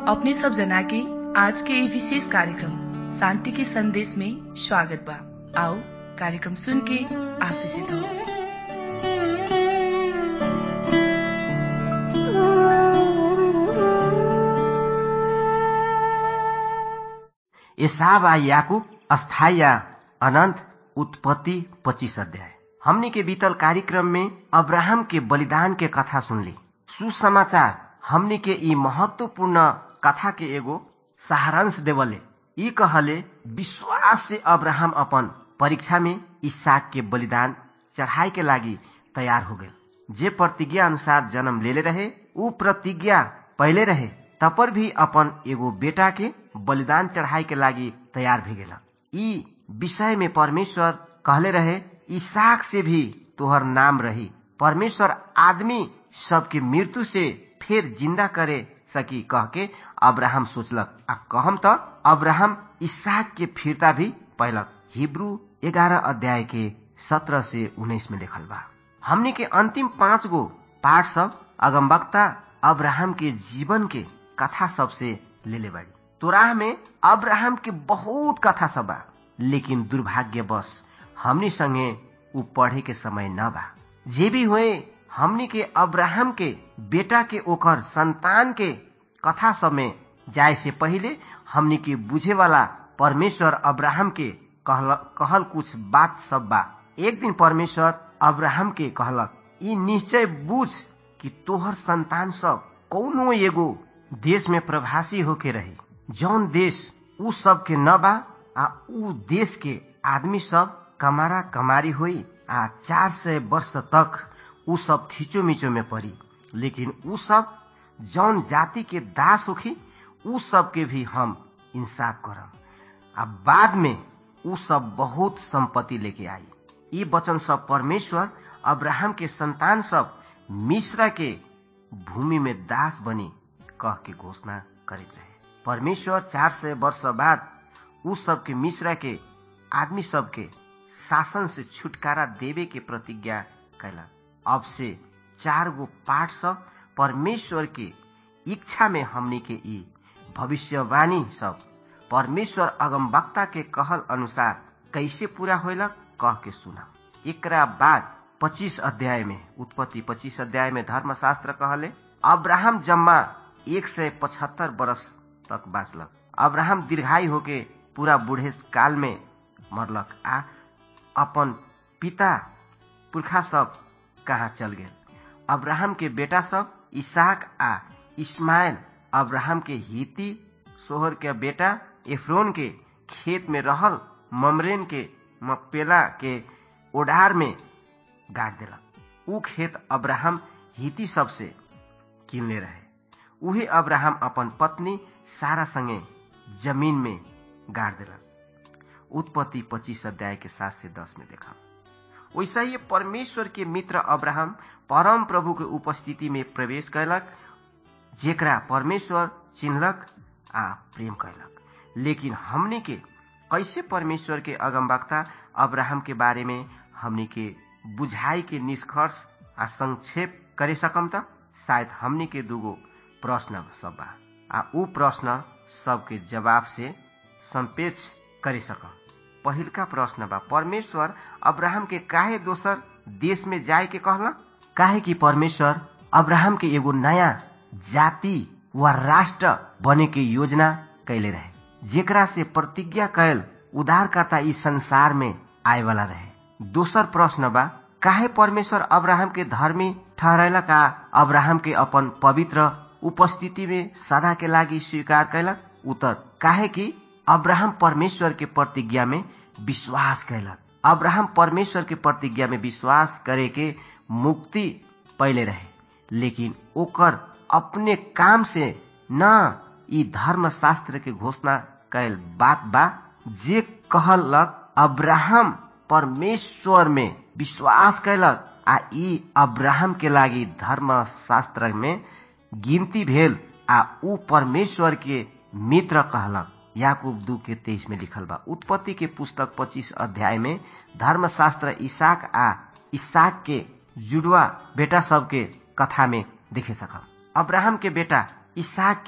अपने सब जना के आज के ये विशेष कार्यक्रम शांति के संदेश में स्वागत बा आओ कार्यक्रम सुन के आशीषित हो एसाव आ याकूब अस्थाई या अनंत उत्पत्ति पच्चीस अध्याय हमने के बीतल कार्यक्रम में अब्राहम के बलिदान के कथा सुनली सुसमाचार हमने के ई महत्वपूर्ण कथा के एगो सहारांश देवले ई कहले विश्वास से अब्राहम अपन परीक्षा में इसहाक के बलिदान चढ़ाई के लागी तैयार हो गए जे प्रतिज्ञा अनुसार जन्म लेले रहे ऊ प्रतिज्ञा पहले रहे तपर भी अपन एगो बेटा के बलिदान चढ़ाई के लागी तैयार भी गेला ई विषय में परमेश्वर कहले रहे ईसाक से भी तोहर नाम रही परमेश्वर आदमी सबके मृत्यु से फिर जिंदा करे सकी कह के अब्राहम सोचलक आ कहम त अब्राहम ईसाक के फिरता भी पहलक हिब्रू ग्यारह अध्याय के सत्रह से उन्नीस में लिखल बा हमने के अंतिम पांच गो पाठ सब अगमबक्ता अब्राहम के जीवन के कथा सब से ले ले बाड़ी तोराह में अब्राहम के बहुत कथा सब बा लेकिन दुर्भाग्यवश हमनी संगे उ पढ़े के समय न बा जे भी हुए हमनी के अब्राहम के बेटा के ओकर संतान के कथा सब में जाए से पहले हमनी के बुझे वाला परमेश्वर अब्राहम के कहल, कहल कुछ बात सब बा एक दिन परमेश्वर अब्राहम के कहलक ई निश्चय बुझ कि तोहर संतान सब कौनो एगो देश में प्रभासी होके रही जौन देश उ सब के न बा आ उ देश के आदमी सब कमारा कमारी हुई आ चार सय वर्ष तक उ सब थीचो मिचो में पड़ी लेकिन उ सब जौन जाति के दास होखी उ सब के भी हम इंसाफ करम आ बाद में उ सब बहुत संपत्ति लेके आई ये वचन सब परमेश्वर अब्राहम के संतान सब मिश्रा के भूमि में दास बनी कह के घोषणा करित रहे परमेश्वर चार सय वर्ष बाद उ सबके मिश्रा के आदमी सबके शासन से छुटकारा देवे के प्रतिज्ञा कैला अब से चार गो पाठ सब परमेश्वर के इच्छा में हमनी के ई भविष्यवाणी सब परमेश्वर अगमवक्ता के कहल अनुसार कैसे पूरा होलक कह के सुना एकरा बाद पच्चीस अध्याय में उत्पत्ति पच्चीस अध्याय में धर्मशास्त्र कहले अब्राहम जम्मा एक सय पचहत्तर बरस तक बाँचलक अब्राहम दीर्घायु होके पूरा बूढ़े काल में मरलक आ अपन पिता पुरखा सब कहाँ चल गेल अब्राहम के बेटा सब इसाक आ इस्माइल अब्राहम के हिती सोहर के बेटा एफ्रोन के खेत में रहल ममरेन के मपेला के ओढ़ार में गाड़ देलक उ खेत अब्राहम हिती सबसे किनले रहे उहे अब्राहम अपन पत्नी सारा संगे जमीन में गाड़ देलक उत्पत्ति पच्चीस अध्याय के सात से दस में देखा वैसा ही परमेश्वर के मित्र अब्राहम परम प्रभु के उपस्थिति में प्रवेश कैलक जेकरा परमेश्वर चिन्हलक आ प्रेम कैलक लेकिन हमने के कैसे परमेश्वर के अगमवक्ता अब्राहम के बारे में हमने के बुझाई के निष्कर्ष आ संक्षेप करे सकम त शायद हमने के दूगो प्रश्न सब बा आ ऊ प्रश्न सबके जवाब से संपेच करे सकम पहिलका प्रश्न बा परमेश्वर अब्राहम के काहे दोसर देश में जाए के कहला काहे कि परमेश्वर अब्राहम के एगो नया जाति वा राष्ट्र बने के योजना कैले रहे जेकरा से प्रतिज्ञा कैल उद्धारकर्ता इस संसार में आए वाला रहे दोसर प्रश्न बा काहे परमेश्वर अब्राहम के धर्मी ठहरैला का अब्राहम के अपन पवित्र उपस्थिति में सदा के लागी स्वीकार कैलक उत्तर काहे कि अब्राहम परमेश्वर के प्रतिज्ञा में विश्वास कैलक अब्राहम परमेश्वर के प्रतिज्ञा में विश्वास करे के मुक्ति पहले रहे लेकिन ओकर अपने काम से न ई धर्म शास्त्र के घोषणा कैल बात बा जे कहलक अब्राहम परमेश्वर में विश्वास कैलक आ ई अब्राहम के लागी धर्म शास्त्र में गिनती भेल आ ऊ परमेश्वर के मित्र कहलक याकूब दू के तेईस में लिखल बा उत्पत्ति के पुस्तक पच्चीस अध्याय में धर्मशास्त्र इसाक आ इसाक के जुड़वा बेटा सब के कथा में देखे सकल अब्राहम के बेटा इसाक के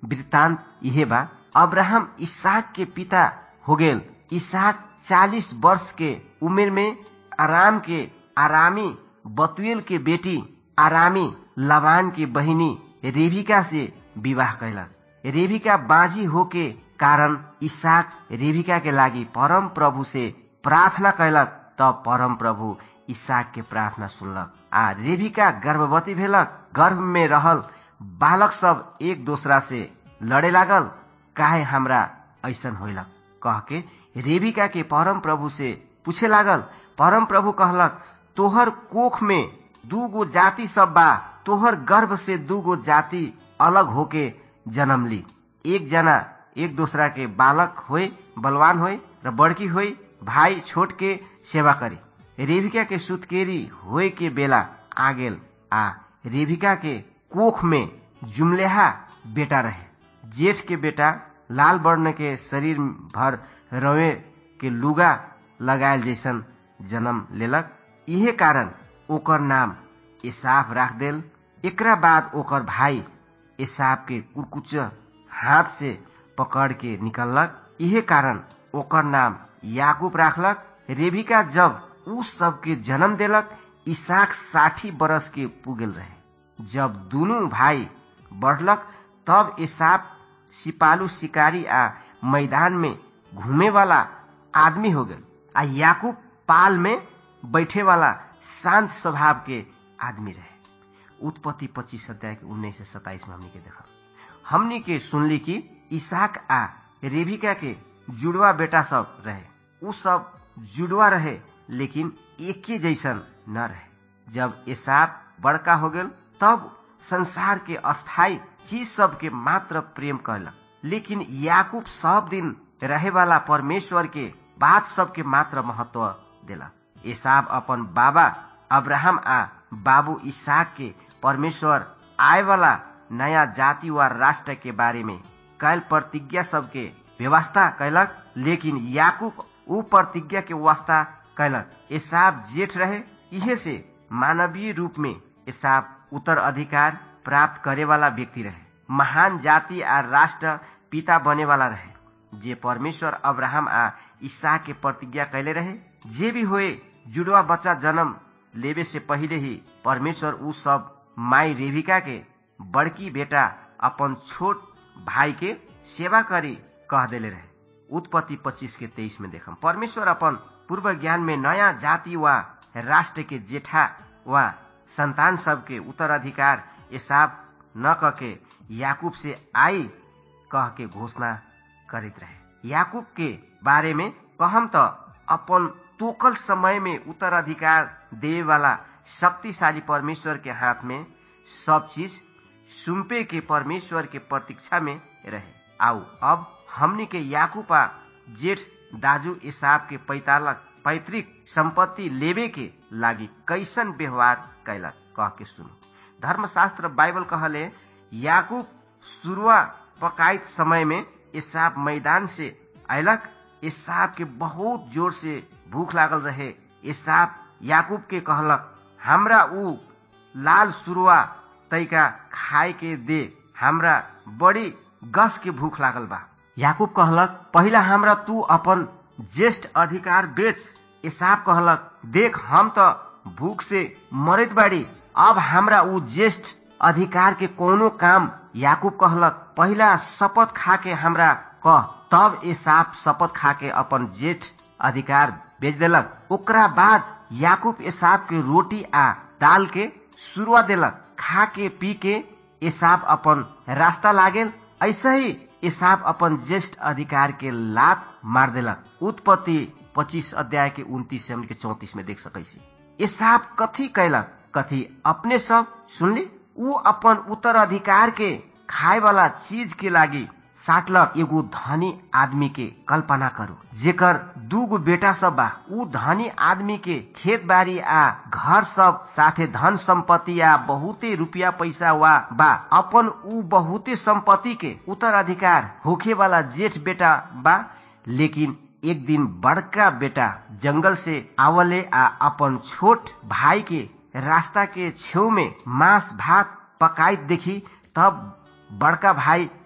वृत्तांत इहे बा अब्राहम इसहाक के पिता हो गेल इसहाक चालीस वर्ष के उम्र में आराम के आरामी बतुएल के बेटी आरामी लवान की बहिनी रेबिका से विवाह कैलक रेबिका बाजी हो के कारण इसहाक रेबिका के लागि परम प्रभु से प्रार्थना कैलक तब परम प्रभु इसहाक के प्रार्थना सुनलक आ रेबिका गर्भवती भेलक गर्भ में रहल बालक सब एक दोसरा से लड़े लागल काहे हमरा ऐसन होलक कह के रेबिका के परम प्रभु से पूछे लागल परम प्रभु कहलक तोहर कोख में दू गो जाति सब बा तोहर गर्भ से दू गो जाति अलग होके जन्म ली एक जना एक दूसरा के बालक होए बलवान होए र बड़की होए भाई छोट के सेवा करे रेबिका के सुतकेरी होए के बेला आ गेल आ रेबिका के कोख में जुमलेहा बेटा रहे जेठ के बेटा लाल वर्ण के शरीर भर रवे के लुगा लगायल जैसन जन्म लेलक इहे कारण ओकर नाम एसाफ राख देल एकरा बाद ओकर भाई एसाफ के कुरकुच हाथ से पकड़ के निकललक इहे कारण ओकर नाम याकूब राखलक रेबिका जब उ सबके जन्म देलक इसाक साठी बरस के पुगेल रहे जब दुनू भाई बढ़लक तब एसाफ सिपालू शिकारी आ मैदान में घूमे वाला आदमी हो गए आ याकूब पाल में बैठे वाला शांत स्वभाव के आदमी रहे उत्पत्ति पच्चीस अध्याय के उन्नीस से सताइस में हमनी के देखा हमनी के सुनली कि इसाक आ रेबिका के जुड़वा बेटा सब रहे उ सब जुड़वा रहे लेकिन एक ही जैसन न रहे जब एसाप बड़का हो गल तब संसार के अस्थाई चीज सब के मात्र प्रेम कहलक लेकिन याकूब सब दिन रहे वाला परमेश्वर के बात सब के मात्र महत्व देलक एसाब अपन बाबा अब्राहम आ बाबू इसाक के परमेश्वर आए वाला नया जाति व राष्ट्र के बारे में कैल प्रतिज्ञा सबके व्यवस्था कैलक लेकिन याकूब उ प्रतिज्ञा के वास्ता कैलक एसाब जेठ रहे इहे से मानवीय रूप में एसाब उत्तर अधिकार प्राप्त करे वाला व्यक्ति रहे महान जाति आ राष्ट्र पिता बने वाला रहे जे परमेश्वर अब्राहम आ ईसा के प्रतिज्ञा कैले रहे जे भी होए जुड़वा बच्चा जन्म लेवे से पहले ही परमेश्वर उ सब माई रेविका के बड़की बेटा अपन छोट भाई के सेवा करी कह देले रहे उत्पत्ति 25 के 23 में देखम परमेश्वर अपन पूर्व ज्ञान में नया जाति व राष्ट्र के जेठा व संतान सब के उत्तराधिकार एसाब न कके याकूब से आई कह के घोषणा करित रहे याकूब के बारे में कहम त अपन तोकल समय में उत्तराधिकार देवे वाला शक्तिशाली परमेश्वर के हाथ में सब चीज सुम्पे के परमेश्वर के प्रतीक्षा में रहे आओ अब हमनी के याकूबा जेठ दाजू इसाब के पैतालक पैतृक संपत्ति लेवे के लागी कैसन व्यवहार कैलक कह के सुनो धर्मशास्त्र बाइबल कहले याकूब शुरुआ पकाइत समय में इसाब मैदान से अयलक इसाब के बहुत जोर से भूख लागल रहे इसाब याकूब के कहलक हमरा ऊ लाल सुरुआ तैका खाए के दे हमरा बड़ी गस के भूख लागल बा याकूब कहलक पहिला हमरा तू अपन ज्येष्ठ अधिकार बेच इसाब कहलक देख हम त भूख से मरत बाड़ी अब हमरा ऊ ज्येष्ठ अधिकार के कोनो काम याकूब कहलक पहिला शपथ खा के हमरा कह तब एसाप शपथ खा के अपन जेठ अधिकार बेच देलक ओकरा बाद याकूब एसाप के रोटी आ दाल के शुरुआ देलक खा के पी के एसाप अपन रास्ता लागेल ऐसे ही एसाप अपन ज्येष्ठ अधिकार के लात मार देलक उत्पत्ति पच्चीस अध्याय के उन्तीस से के चौतीस में देख सकैसी एसाप कथी कैलक कथी अपने सब सुनली ऊ अपन उत्तराधिकार के खाए वाला चीज के लागी साटलक एगो धनी आदमी के कल्पना करू जेकर दू गो बेटा सब बा ऊ धनी आदमी के खेत बाड़ी आ घर सब साथे धन संपत्ति आ बहुते रुपया पैसा वा बा अपन ऊ बहुते संपत्ति के उत्तराधिकार होखे वाला जेठ बेटा बा लेकिन एक दिन बड़का बेटा जंगल से आवले आ अपन छोट भाई के रास्ता के छेउ में मांस भात पकाइत देखी तब बड़का भाई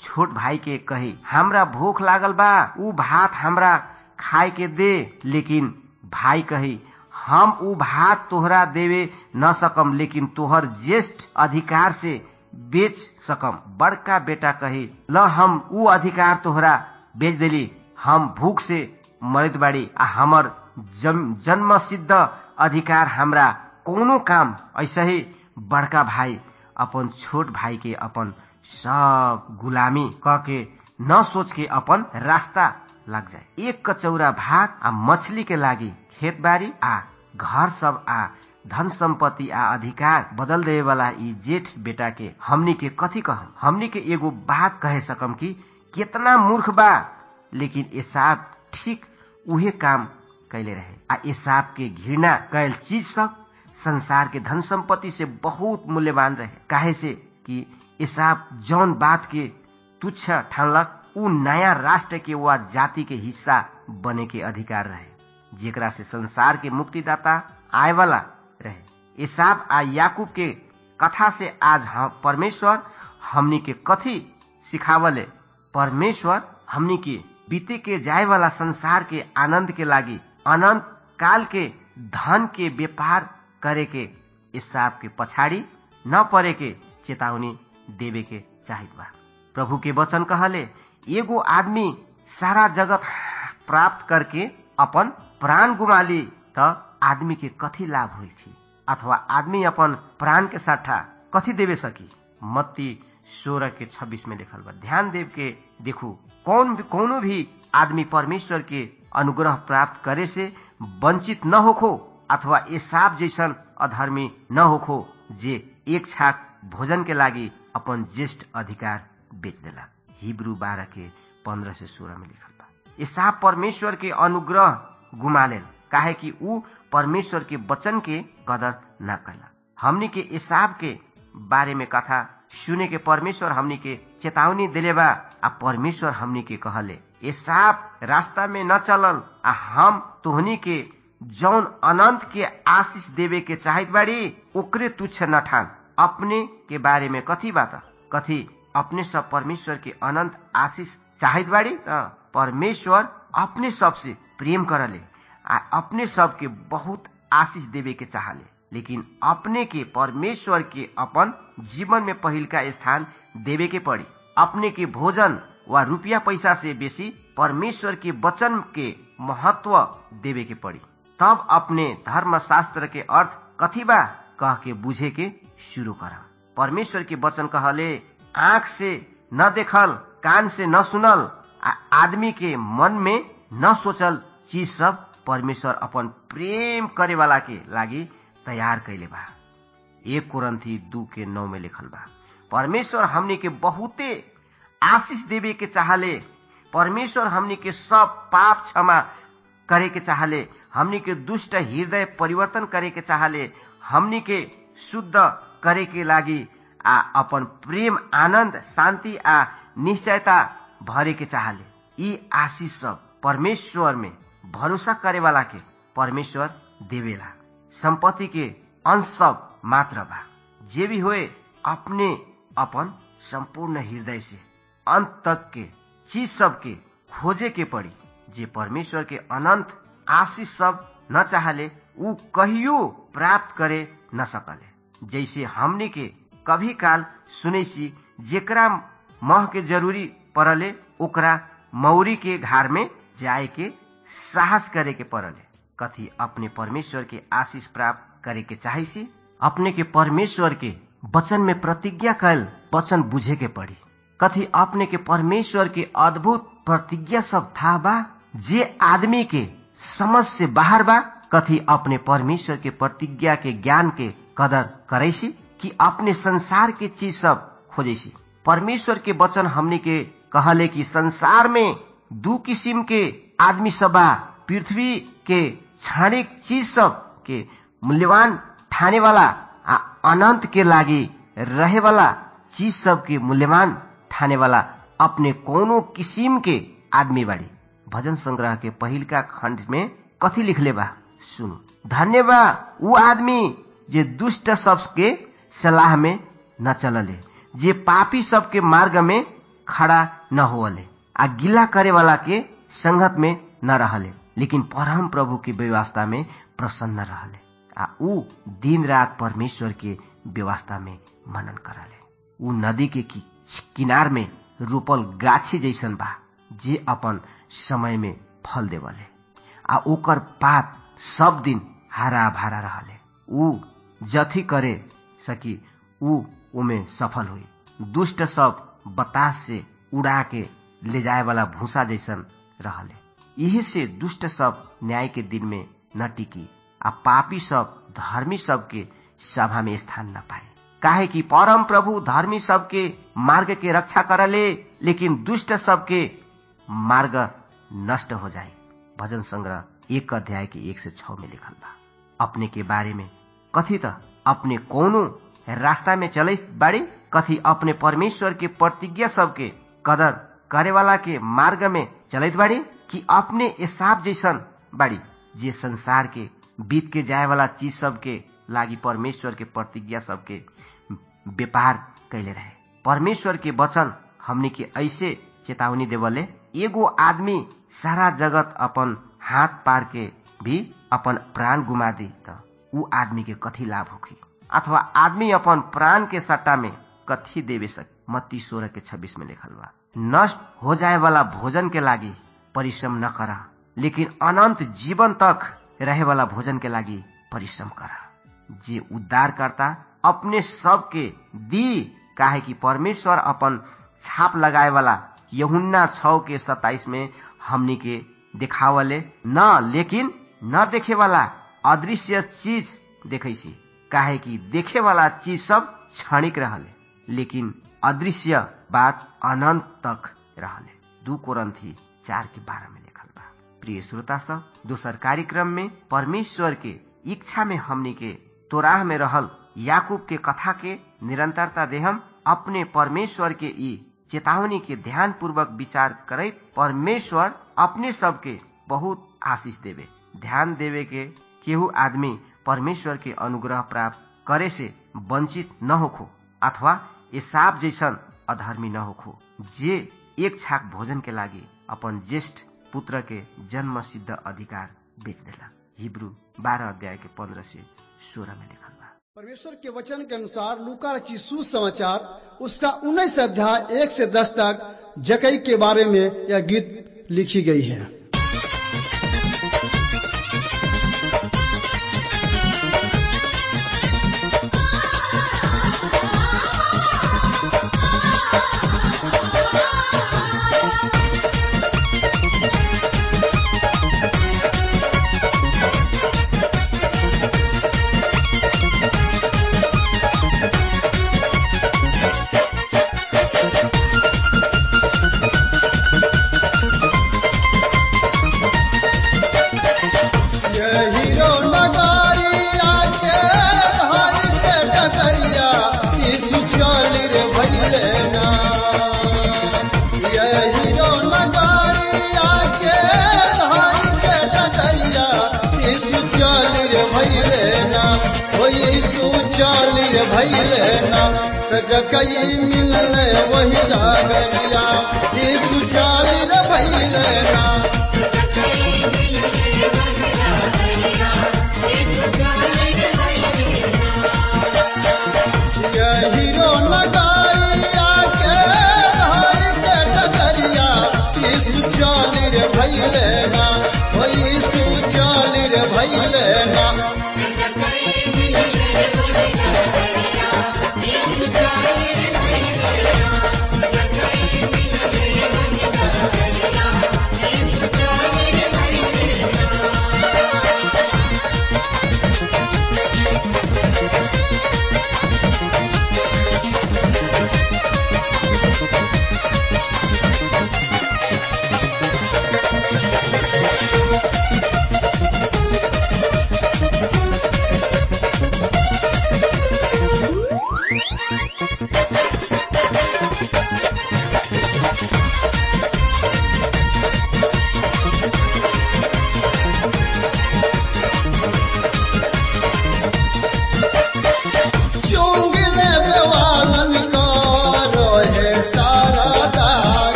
छोट भाई के कही हमरा भूख लागल बा ऊ भात हमरा खाए के दे लेकिन भाई कही हम ऊ भात तोहरा देवे न सकम लेकिन तोहर ज्येष्ठ अधिकार से बेच सकम बड़का बेटा कही ल हम ऊ अधिकार तोहरा बेच देली हम भूख से मरत बाड़ी आ हमर जन्म सिद्ध अधिकार हमरा कोनो काम ऐसे ही बड़का भाई अपन छोट भाई के अपन सब गुलामी क के न सोच के अपन रास्ता लग जाए एक कचौरा भात आ मछली के लागी खेत बाड़ी आ घर सब आ धन सम्पत्ति आ अधिकार बदल देवे वाला ई जेठ बेटा के हमनी के कथी कहम हमनी के एगो बात कहे सकम कि कितना मूर्ख बा लेकिन एसाब ठीक उहे काम कैले रहे आ एसाब के घृणा कैल चीज सब संसार के धन संपत्ति से बहुत मूल्यवान रहे काहे से कि एसाब जौन बात के तुच्छ ठानलक ऊ नया राष्ट्र के वा जाति के हिस्सा बने के अधिकार रहे जेकरा से संसार के मुक्तिदाता आए वाला रहे एसाब आ याकूब के कथा से आज हम परमेश्वर हमनी के कथी सिखावले परमेश्वर हमनी के बीते के जाए वाला संसार के आनंद के लागी अनंत काल के धन के व्यापार करे के हिसाब के पछाड़ी न परे के चेतावनी देवे के चाहित बा प्रभु के वचन कहले एगो आदमी सारा जगत प्राप्त करके अपन प्राण गुमाली त आदमी के कथी लाभ हुई थी अथवा आदमी अपन प्राण के साठा कथी देवे सकी मत्ती सोलह के छब्बीस में लिखल बा ध्यान देव के देखू कौन भी कोनो भी आदमी परमेश्वर के अनुग्रह प्राप्त करे से वंचित न होखो अथवा ये साप जैसन अधर्मी न होखो जे एक छाक भोजन के लागी अपन ज्येष्ठ अधिकार बेच देला हिब्रू बारह के पंद्रह से सोलह में लिखल बा ये साप परमेश्वर के अनुग्रह गुमालेल काहे कि ऊ परमेश्वर के वचन के कदर न कैला हमनी के इसाब के बारे में कथा सुने के परमेश्वर हमनी के चेतावनी दिले बा आ परमेश्वर हमनी के कहले ये साप रास्ता में न चलल आ हम तोहनी के जौन अनंत के आशीष देवे के चाहत बाड़ी ओकरे तुच्छ न ठान अपने के बारे में कथी बात कथी अपने सब परमेश्वर के अनंत आशीष चाहत बाड़ी त परमेश्वर अपने सबसे प्रेम करले आ अपने सब के बहुत आशीष देवे के चाहले लेकिन अपने के परमेश्वर के अपन जीवन में पहिल का स्थान देवे के पड़ी अपने के भोजन व रुपया पैसा से बेसी परमेश्वर के वचन के महत्व देवे के पड़ी तब अपने धर्म शास्त्र के अर्थ कथी बा कह के बुझे के शुरू कर परमेश्वर के वचन कहले आंख से न देखल कान से न सुनल आ आदमी के मन में न सोचल चीज सब परमेश्वर अपन प्रेम करे वाला के लागी तैयार कैले बा एक कुरंथी दू के नौ में लिखल बा परमेश्वर हमनी के बहुते आशीष देवे के चाहले परमेश्वर हमनी के सब पाप क्षमा करे के चाहले हमनी के दुष्ट हृदय परिवर्तन करे के चाहले हमनी के शुद्ध करे के लागी आ अपन प्रेम आनंद शांति आ निश्चयता भरे के चाहले यी आशीष सब परमेश्वर में भरोसा करे वाला के परमेश्वर देवेला संपत्ति के अंश सब मात्र बा जे भी होए अपने अपन संपूर्ण हृदय से अंत तक के चीज सब के खोजे के पड़ी जे परमेश्वर के अनंत आशीष सब न चाहले ऊ कहियो प्राप्त करे न सकले जैसे हमने के कभी काल सुने सी जेकरा मह के जरूरी पड़ले ओकरा मौरी के घर में जाए के साहस करे के पड़ले कथी अपने परमेश्वर के आशीष प्राप्त करे के चाहे सी अपने के परमेश्वर के वचन में प्रतिज्ञा कैल वचन बुझे के पड़ी कथी अपने के परमेश्वर के अद्भुत प्रतिज्ञा सब था बा जे आदमी के समझ से बाहर बा कथी अपने परमेश्वर के प्रतिज्ञा के ज्ञान के कदर करे सी कि अपने संसार के चीज सब खोजे सी परमेश्वर के वचन हमने के कहले कि संसार में दू किसिम के आदमी सब बा पृथ्वी के क्षणिक चीज सब के मूल्यवान ठाने वाला आ अनंत के लागी रहे वाला चीज सब के मूल्यवान ठाने वाला अपने कोनो किसिम के आदमी बाड़ी भजन संग्रह के पहिलका खंड में कथी लिखले बा सुनु धन्य बा ऊ आदमी जे दुष्ट सब के सलाह में न चलले जे पापी सबके मार्ग में खड़ा न होले आ गिला करे वाला के संगत में न रहले लेकिन परम प्रभु के व्यवस्था में प्रसन्न रहले आ ऊ दिन रात परमेश्वर के व्यवस्था में मनन करले ऊ नदी के कि, किनार में रोपल गाछी जैसन बा जे अपन समय में फल देवले आ ओकर पात सब दिन हरा भरा रहले ऊ जथी करे सकी ऊ उमे सफल हुई दुष्ट सब बतास से उड़ा के ले जाए वाला भूसा जैसन रहले यही से दुष्ट सब न्याय के दिन में न टिकी आ पापी सब धर्मी सब के सभा में स्थान न पाए काहे कि परम प्रभु धर्मी सबके मार्ग के रक्षा करले लेकिन दुष्ट सबके मार्ग नष्ट हो जाए भजन संग्रह एक अध्याय के एक से छ में लिखल बा अपने के बारे में कथी त अपने कोनो रास्ता में चले बाड़ी कथी अपने परमेश्वर के प्रतिज्ञा सबके कदर करे वाला के मार्ग में चलत बाड़ी कि अपने एसाब जैसन बाड़ी जे संसार के बीत के जाए वाला चीज सबके लागी परमेश्वर के प्रतिज्ञा सबके व्यापार कैले रहे परमेश्वर के वचन हमने के ऐसे चेतावनी देवले एगो आदमी सारा जगत अपन हाथ पार के भी अपन प्राण गुमा दी त ऊ आदमी के कथी लाभ होखी अथवा आदमी अपन प्राण के सट्टा में कथी देवे सक मत्ती सोलह के छब्बीस में लिखल बा नष्ट हो जाए वाला भोजन के लागी परिश्रम न करा लेकिन अनंत जीवन तक रहे वाला भोजन के लागी परिश्रम करा जे उद्धार करता अपने सबके दी काहे कि परमेश्वर अपन छाप लगाए वाला यहुन्ना छ के सताइस में हमनी के देखावले न लेकिन न देखे वाला अदृश्य चीज देखे सी काहे कि देखे वाला चीज सब क्षणिक रहले लेकिन अदृश्य बात अनंत तक रहले दू कोरंथी चार के बारह में लिखल बा प्रिय श्रोता सब दोसर कार्यक्रम में परमेश्वर के इच्छा में हमनी के तोराह में रहल याकूब के कथा के निरंतरता देहम अपने परमेश्वर के ई चेतावनी के ध्यान पूर्वक विचार करे परमेश्वर अपने सबके बहुत आशीष देवे ध्यान देवे के केहू आदमी परमेश्वर के अनुग्रह प्राप्त करे से वंचित न होखो अथवा एसाब जैसन अधर्मी न होखो जे एक छाक भोजन के लागी अपन ज्येष्ठ पुत्र के जन्म सिद्ध अधिकार बेच देला हिब्रू बारह अध्याय के पंद्रह से सोलह में लिखल बा परमेश्वर के वचन के अनुसार लूका रची सुसमाचार उसका उन्नीस अध्याय एक से दस तक जकई के बारे में यह गीत लिखी गई है जकई मिलल वही डागरिया यीशु चाली रे भैले ना हीरो नगारिया के धार के डगरिया यीशु चाली रे भैले ना ओ यीशु चाली रे भैले ना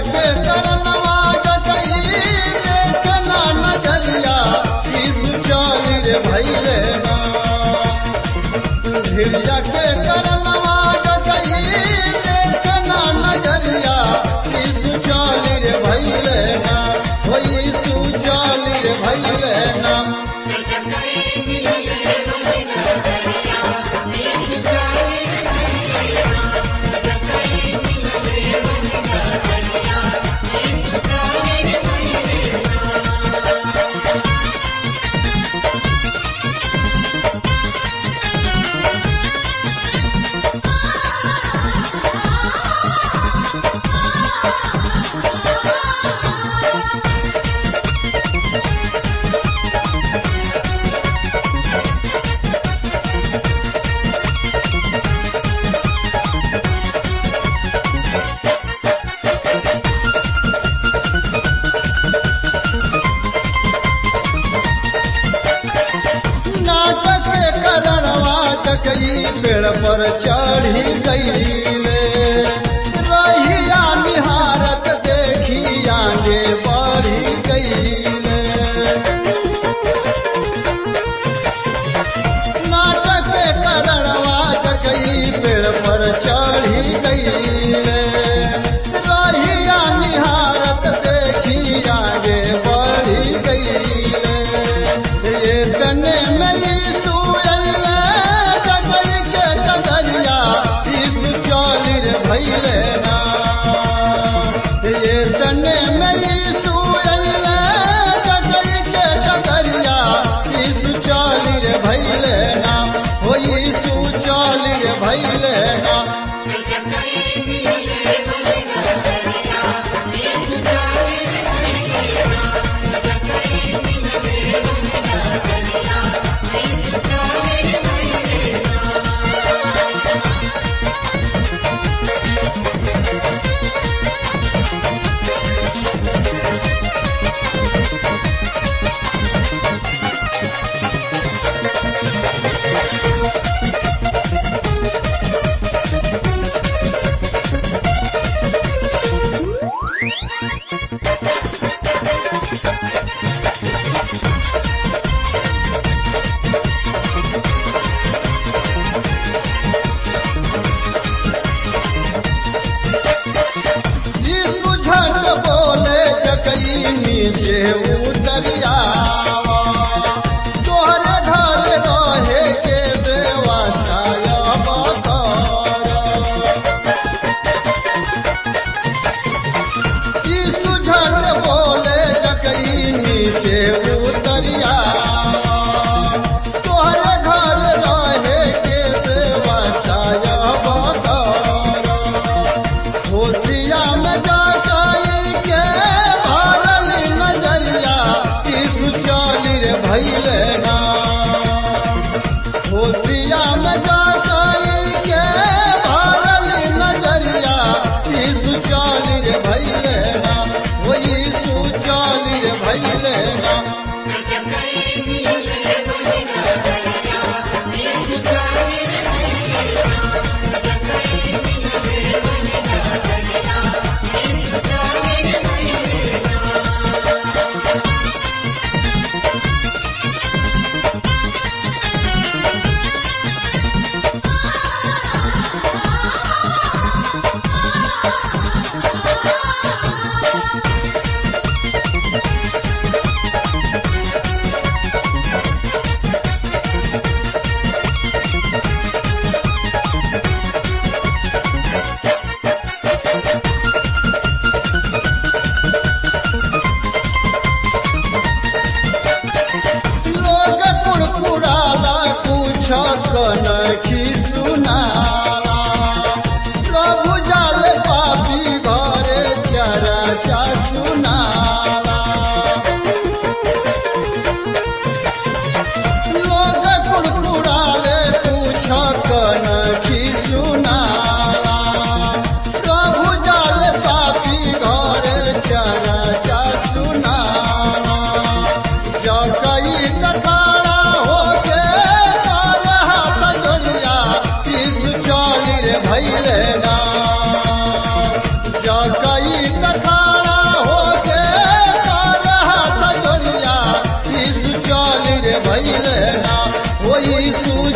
के करनवा जकई देखना नजरिया यीशु चली रे भैले ना भिड़िया के करनवा जकई देखना नजरिया यीशु चली रे भैले ना हो यीशु चली रे भैले ना नाटक के करणवा चकई पेड़ पर चढ़ी गईले रहिया निहारत देखी आगे बढ़ी गईले नाटक के करणवा चकई पेड़ पर चढ़ी गईले रहिया निहारत देखी आगे बढ़ी गईले ये तने में यीशु अल्लाह जगई के कदरिया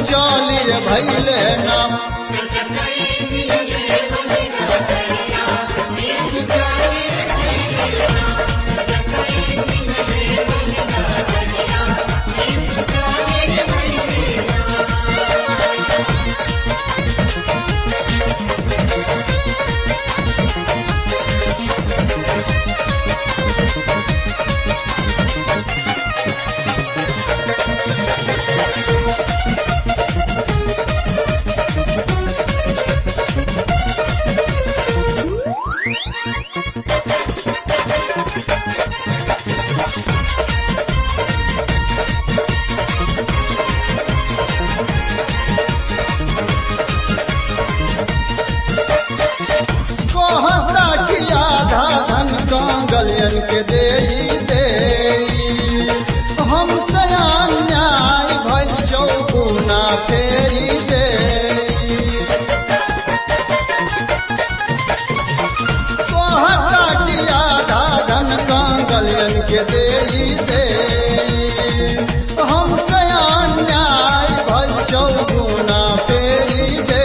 सुचली रे भैले नाम कहता कि आधा धन कांगलियन के दे दे हम अन्याय भइल चौगुना फेरी दे कहता कि आधा धन कांगलियन के दे दे हम अन्याय भइल चौगुना फेरी दे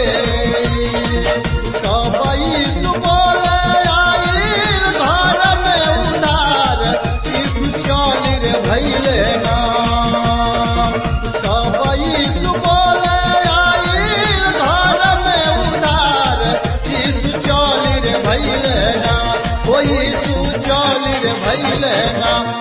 कबई सुबोले आइल घर में उधार यीशु चली रे भैले नाम कबई सुबोले आइल घर में उधार यीशु चली रे भैले नाम ओ यीशु चली रे भैले नाम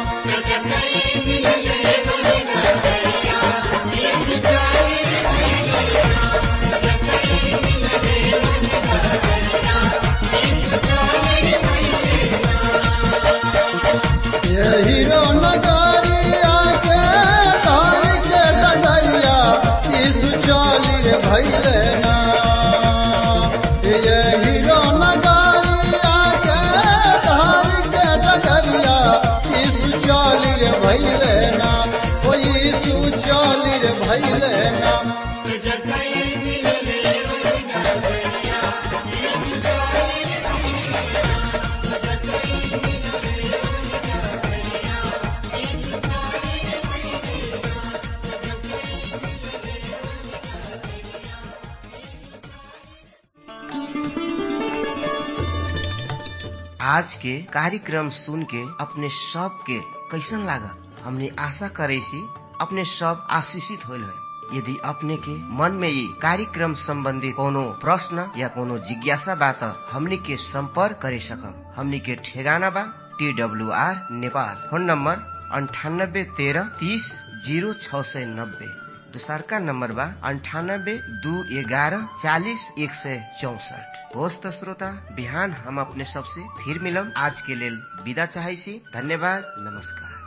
हीरो नगरिया के तारी के डगरिया यीशु चली रे भैले ना ये हीरो नगरिया के तारी के डगरिया यीशु चली रे भैले ना ओ यीशु चली रे भैले ना आज के कार्यक्रम सुन के अपने सब के कैसन लागा हमने आशा करे सी अपने सब आशीषित होल है यदि अपने के मन में ये कार्यक्रम संबंधी कोनो प्रश्न या कोनो जिज्ञासा बा त हमनी के संपर्क करे सकम हमनी के ठेगाना बा T W R Nepal phone number अंठानब्बे तेरह तीस जीरो छ सय नब्बे दोसरका नम्बर बा अन्ठानब्बे दू एघारह चालिस एक सय चौसठ होस् त श्रोता बिहान हम अपने सबसे फिर मिलम आज के लेल विदा चाहै छी धन्यवाद नमस्कार